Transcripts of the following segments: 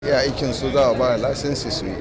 iya aikin su za a ba lasinsi su yi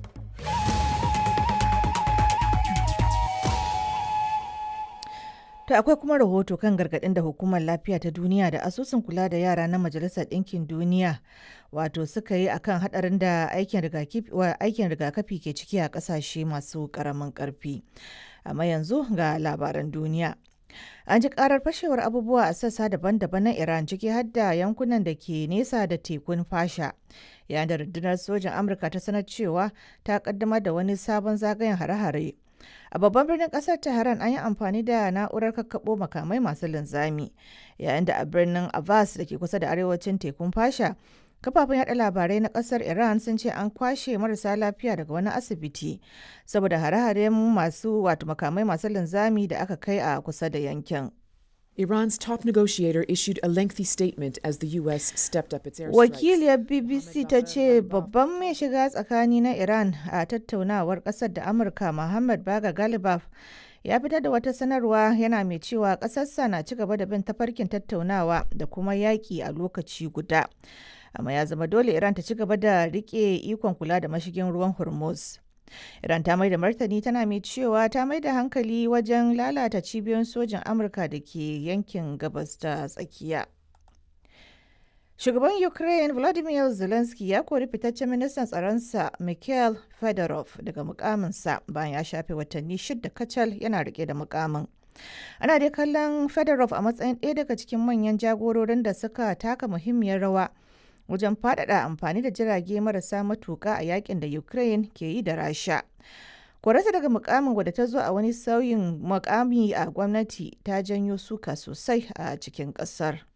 To akwai kuma rahoto kan gargaɗin da hukumar lafiya ta duniya da asusun kula da yara na majalisar ɗinkin duniya wato suka yi akan haɗarin da aikin rigakafi ke ciki a ƙasashe masu ƙaramin ƙarfi. Amma yanzu ga labaran duniya. An ji karar fashewar abubuwa a sassa daban-daban na Iran ciki har da yankunan da ke nesa da tekun fasha. Yayin da rundunar sojin Amurka ta sanar cewa ta kaddamar da wani sabon zagayen hare-hare. A babban birnin kasar Tehran an yi amfani da na'urar kakkaɓo makamai masu linzami, yayin da a birnin Abbas da ke kusa da arewacin tekun fasha kafafen yada labarai na kasar iran sun ce an kwashe marasa lafiya daga wani asibiti saboda hare-haren masu wato makamai masu linzami da aka kai a kusa da yankin Iran's top negotiator issued a lengthy statement as the U.S. stepped up its airstrikes. wakiliyar bbc ta ce babban mai shiga tsakani na iran a tattaunawar kasar da amurka muhammad baga galibaf ya fitar da wata sanarwa yana mai cewa ƙasarsa na ci gaba da bin tafarkin tattaunawa da kuma yaƙi a lokaci guda amma ya zama dole iran ta ci gaba da rike ikon kula da mashigin ruwan hormuz iran ta mai da martani tana mai cewa ta mai da hankali wajen lalata cibiyoyin sojin amurka da ke yankin gabas ta tsakiya shugaban ukraine volodymyr zelensky ya kori fitaccen ministan tsaronsa mikhail fedorov daga mukaminsa bayan ya shafe watanni shida kacal yana rike da mukamin ana dai kallon fedorov a matsayin ɗaya daga cikin manyan jagororin da suka taka muhimmiyar rawa wajen faɗaɗa amfani da jirage marasa matuƙa a yakin da Ukraine ke yi da Rasha. Kwararsa daga mukamin wadda ta zo a wani sauyin mukami a gwamnati ta janyo suka sosai a cikin ƙasar.